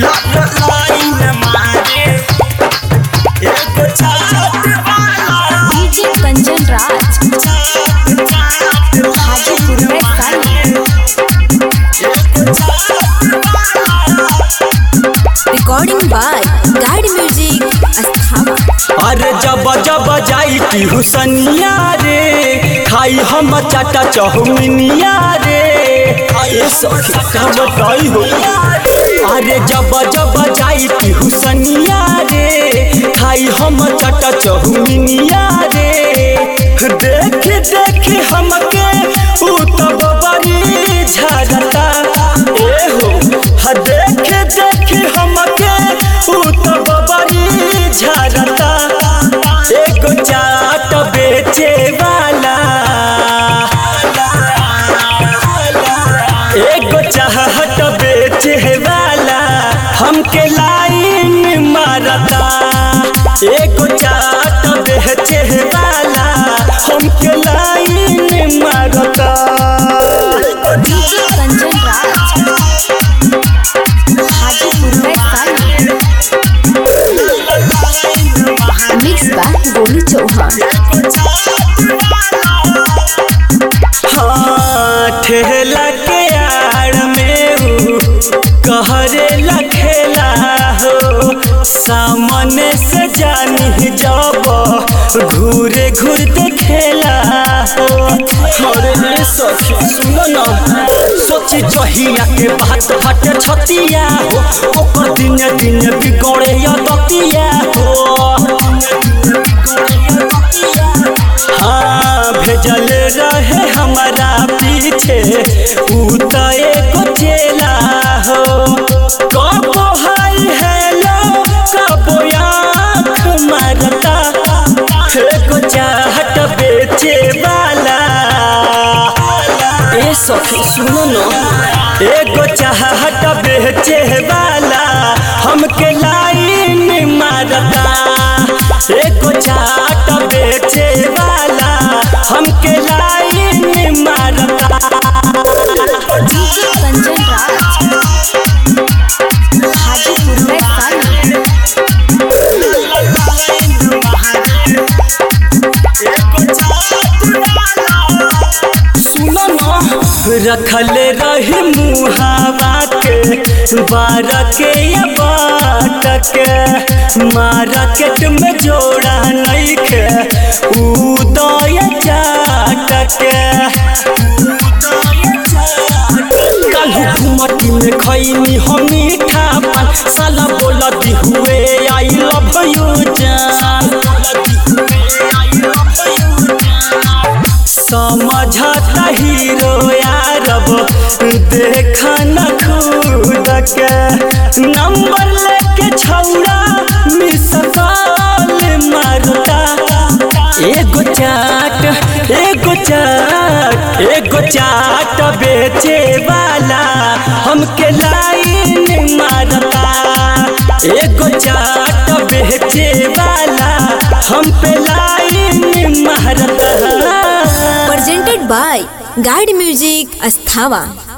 Line मारे एगो चाट वाला डीजे कंचन राज चाट चाट हाजीपुर में कल recording by guide music Asthawa अरे जब जब जाई की हुसनिया रे खाई हम चाटा चौमिनिया रे ये सखी का बताई हो अरे जब जब जाई की हुसनिया रे खाई हम चाटा चौमिनिया रे देख देख हमके ऊ तब बड़ी झरता ए हो ह देख देख हमके ऊ तब बड़ी झरता एगो चाट बेचे वाला एगो चाहत बेचे वाला हमके लाइन मारता एगो चाट बेचे वाला हमके लाइन मारता डीजे कंचन राज हाजीपुर में कल मिक्स बाय गोलू चौहान हाँ ठेला के आड़ में ऊ कहरे लखेला हो सामने से जानी जब घूरे घूर देखेला हो अरे रे सखी सुनो ना सोची जहिया के बात फटे छतिया हो ओकर दिन दिन बिगड़े या दतिया हो हाँ भेजल रहे हमारा पीछे ऊ तो एगो चेला हो कबो हाय हेलो कबो आँख मारता एगो चाहत बेचे वाला ए सखी सुनो न एगो चाहत बेचे वाला हमके लाइन मारता एगो चाट बेचे वाला हमके लाइन मारता डीजे कंचन राज हाजीपुर में कल सुनो न रखल रही मुहावा के बार के या बाट के मार्केट में जोड़ा नहीं के उदय चाट के काल्हू घुमटी में खैनी हम मीठा पान साला बोलती हुए आई लव यू जान समझता हीरो यारब देख न खुद के नंबर लेके छौड़ा मिस कॉल मारता एगो चाट एगो चाट एगो चाट बेचे वाला हमके लाइन मारता एगो चाट बेचे वाला हम पे लाइन मारता presented by Guide Music Asthava.